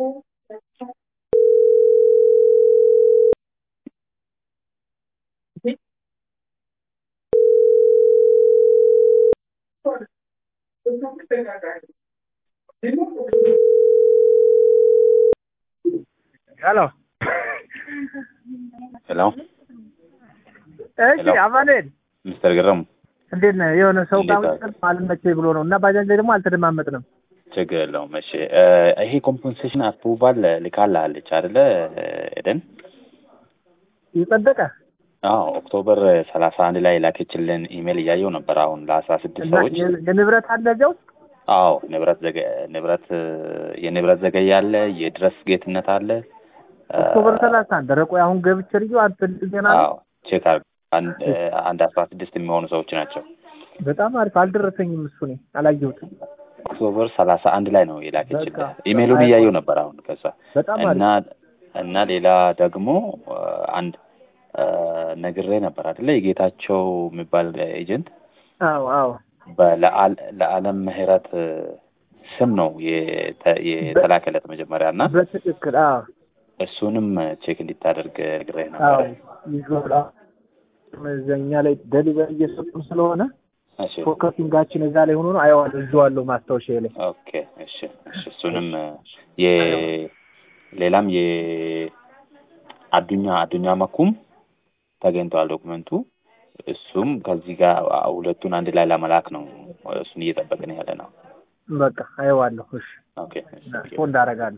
ሄሎ ሄሎ እሺ ሄሎ። አማኑኤል ሚስተር ግረሙ እንዴት ነህ? የሆነ ሰው ጋር እንዴት መጠን አልመቸኝ ብሎ ነው እና ባጃጅ ላይ ደግሞ አልተደማመጥንም። ችግር የለውም። እሺ እ ይሄ ኮምፐንሴሽን አፕሩቫል ልካላለች አይደለ ኤደን? የጸደቀ አዎ ኦክቶበር ሰላሳ አንድ ላይ ላከችልን ኢሜል እያየው ነበር። አሁን ለአስራ ስድስት እና ሰዎች የ- የንብረት አለ እዚያ ውስጥ አዎ ንብረት ዘገ ንብረት የንብረት ዘገየ አለ፣ የድረስ ጌትነት አለ። እ ኦክቶበር ሰላሳ አንድ ኧረ ቆይ አሁን ገብቼ ልዩ አንተ ዜና ነው። አዎ ቼክ አድርግ። አንድ እ አንድ አስራ ስድስት የሚሆኑ ሰዎች ናቸው። በጣም አሪፍ አልደረሰኝም። እሱ እኔ አላየሁትም። ኦክቶበር ሰላሳ አንድ ላይ ነው የላከችልን። በቃ ኢሜሉን በቃ እያየው ነበር አሁን ከዛ በጣም እና አሪፍ እና ሌላ ደግሞ እ አንድ እ ነግሬ ነበር አይደለ የጌታቸው የሚባል ኤጀንት አዎ አዎ በለአል ለዓለም ምህረት እ ስም ነው የተ- የተላከለት መጀመሪያ እና በትክክል አዎ እሱንም ቼክ እንዲታደርግ ነግሬ አዎ ነበር። ይዞላ እኛ ላይ ደሊቨሪ እየሰጡን ስለሆነ እሺ ፎከሲንጋችን እዛ ላይ ሆኖ ነው አየዋለሁ እዚዋለሁ ማስታወሻ ላይ ኦኬ እሺ እሺ እሱንም እ የ ሌላም የአዱኛ አዱኛ መኩም ተገኝተዋል ዶክመንቱ። እሱም ከዚህ ጋር ሁለቱን አንድ ላይ ለመላክ ነው። እሱን እየጠበቅን ያለ ነው። በቃ አየዋለሁ። እሺ ኦኬ እሺ ፎ እንዳረጋለሁ